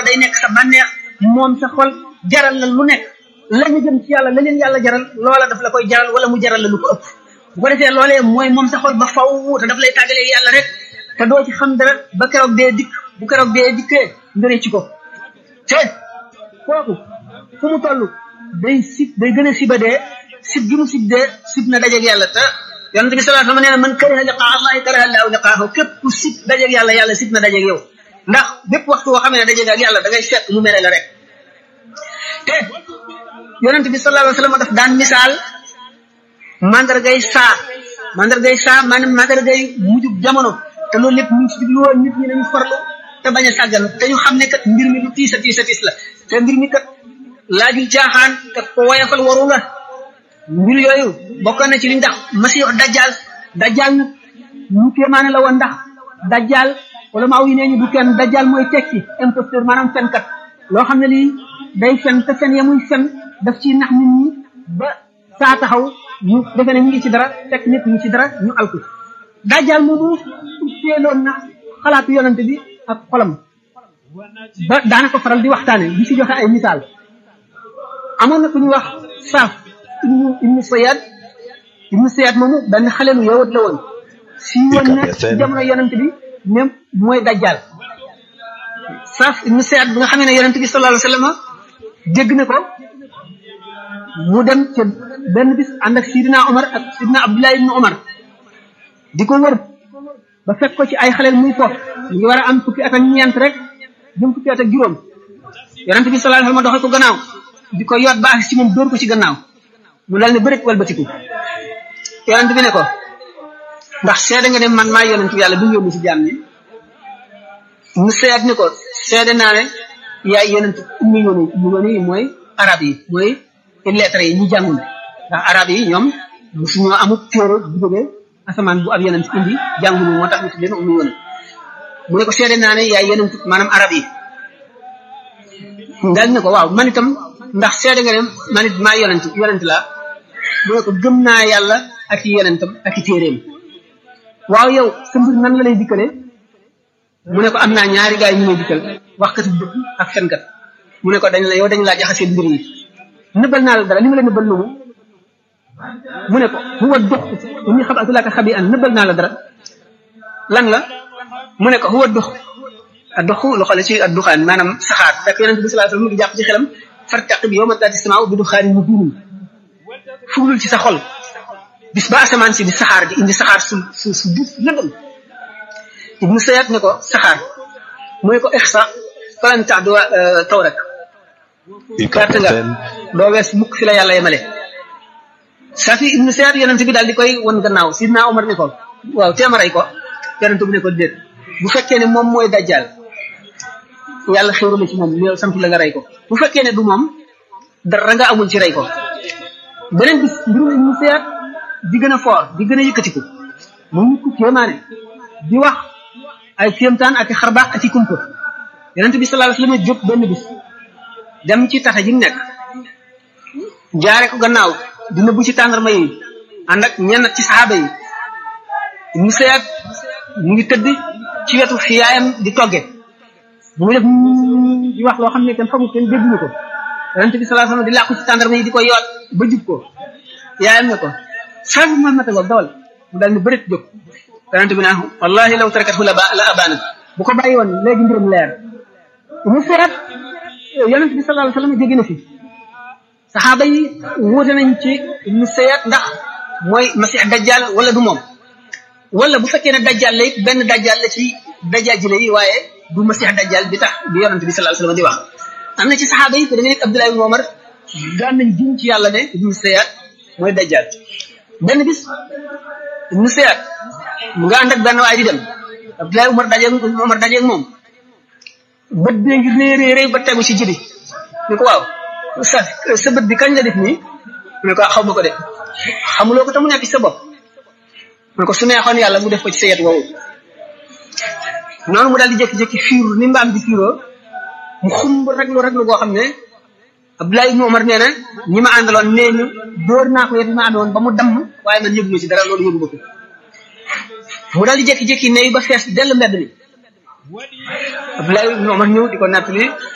day nekk sa bànneex moom sa xol jaral la lu nekk la ñu jëm ci yàlla la leen yàlla jaral loola daf la koy jaral wala mu jaral la lu ko ëpp bu ko defee loolee mooy moom sa xol ba faw te daf lay tàggalee yàlla rek te doo ci xam dara ba keroog dee dikk bu keroog dee dikkee ngëree ci ko te kooku fu mu toll day sib day gën a siba dee sib gi mu sib dee sib na dajeeg yàlla te yonent bi sallallahu alayhi wasallam nee na man kariha liqaa allahi kariha allahu liqaahu képp ku sib dajeeg yàlla yàlla sib na dajeeg yow ndax bépp waxtu boo xamee ne dajeeg ak yàlla da ngay fekk mu mere la rek te yonent bi sallallahu alayhi wasallam daf daan misaal mandargay saa mandargay saa maanaam mandargay mujjub jamono te loolu lépp ñu ngi ci jublu woon nit ñi nañu farlu te bañ a sàggan te ñu xam ne kat mbir mi lu tiis a tiis a tiis la te mbir mi kat laajul caaxaan te ko woyafal waru la mbir yooyu bokk na ci li ndax masiix dajjal dajjal nag ñu kéemaane la woon ndax dajjal wala maaw yi nee ñu du kenn dajjal mooy tekki imposteur maanaam fenkat loo xam ne lii day fen te fen ya muy fen daf ci nax nit ñi ba saa taxaw ñu defe ne ñu ngi ci dara fekk nit ñi ci dara ñu alku dajjal moomu teeloon na xalaatu yonante bi ak xolam ba daana ko faral di waxtaane di ci joxe ay misaal amoon na ku ñu wax saaf ibnu ibnu sayad ibnu sayad moomu benn xale lu yowat la woon si woon na ci jamono yonante bi même mooy dajjal saaf ibnu sayad bi nga xamee ne yonante bi sallallahu alayhi wasallam dégg na ko mu dem ca benn bis ànd ak sidina omar ak sidina abdullah ibnu omar di ko wër ba fekk ko ci ay xaleel muy foof mu ngi war a am fukki at ak ñeent rek jëm fukki at ak juróom yonente bi sallallahu alayhi wasallam doxe ko gannaaw di ko yoot ba ak ci moom dóor ko ci gannaaw mu dal ne bërit walbatiku yonente bi ne ko ndax seede nga ne man maay yonent bi yàlla bi yónni ci jaam ñi mu seet ni ko seede naa ne yaay yonent ummi yooni ummi yooni yi mooy arab yi mooy lettre yi ñu jàngul ndax arab yi ñoom musuñoo amul téere bu jógee asamaan bu ab yonent indi jàngulu moo tax ñu tuddee ummi yooni mu ne ko seede naa ne yaay yonent maanaam arab yi daal ne ko waaw man itam ndax seede nga ne man it maa yonent yonent laa mu ne ko gëm naa yàlla ak i yonentam ak i téeréem waaw yow sa mbir nan la lay dikkale mu ne ko am naa ñaari gaay ñu may dikkal waxkat dëgg ak fenkat mu ne ko dañ la yow dañ laa jaxasee mbir yi nëbbal naa la dara li ma la nëbbal lu mu mu ne ko huwa dux inni xabatu laka xabi an nëbbal naa la dara lan la mu ne ko huwa dux a doxu lu xale ci ak duxaan maanaam saxaar fekk yonente bi sallallahu alayhi wasallam mu ngi jàpp ci xelam fartaqib yawma taati samaaw bi duxaanin mubiinin fuglul ci sa xol bis ba asamaan si di saxaar di indi saxaar su su su duuf lëndëm ibnu sayat ne ko saxaar mooy ko ixsa falan tax du taw rek perte nga doo wees mukk fi la yàlla yemale safi ibnu sayat yonente bi daal di koy won gannaaw sidna omar ne ko waaw teema rey ko yonente bi ne ko déet bu fekkee ne moom mooy dajjal yàlla xéeru la ci moom yow sant la nga rey ko bu fekkee ne du moom dara nga amul ci rey ko beneen bis mbirum ibnu sayat di gën a foor di gën a yëkkatiku mu nit ku kéemaane di wax ay kéemtaan ak i xarbaax ak i kumpa yonente bi sallallahu alayhi wasallam jóg benn bis dem ci tata ji mu nekk jaare ko gannaaw di nëbbu ci tàndarma yi ànd ak ñenn ci saxaaba yi mu seet mu ngi tëdd ci wetu fi yaayam di togge mu ngi def di wax loo xam ne kenn xamul kenn dégguñu ko yonente bi sallallahu alayhi wasallam di làqu ci tàndarma yi di ko yoot ba jub ko yaayam ne ko sabi Muhammad ak dawal mu daal ni bërit jóg yonente bi naan wallahi law tarakat la la abana bu ko bàyyi woon léegi mbirum leer mu seet yonente bi sallallahu alayhi wasallam jóge na fi saxaaba yi wuute nañ ci mu seet ndax mooy masix dajjal wala du moom wala bu fekkee ne dajjal la it benn dajjal la ci dajjajile yi waaye du masix dajjal bi tax bi yonente bi sallallahu alayhi wasallam di wax am na ci saxaaba yi ko da nga nekk Abdullah ibn Omar daan nañ jum ci yàlla ne ibnu seyaat mooy dajjal benn bis ibnu seyaat mu nga ànd ak benn waay di dem Abdullah Umar dajeeg Umar dajeeg moom bët bee ngir ne réy réy ba tegu ci jibi ni ko waaw sa sa bët bi kañ la def nii mu ne ko xaw ma ko de xamuloo ko te mu nekk ci sa bopp mu ne ko su neexoon yàlla mu def ko ci sa yet woowu noonu mu daal di jékki-jékki fiiru ni mbaam di fiiroo mu xumb raglu raglu goo xam ne Abdoulaye ibnu Omar nee na ñi ma àndaloon nee ñu dóor naa ko yet ma àndoon ba mu damm waaye man yëgu ma ci dara loolu yëgu ma ko mu daal di jékki-jékki ne ba fees dell mbedd mi Abdoulaye ibnu Omar ñëw di ko nattali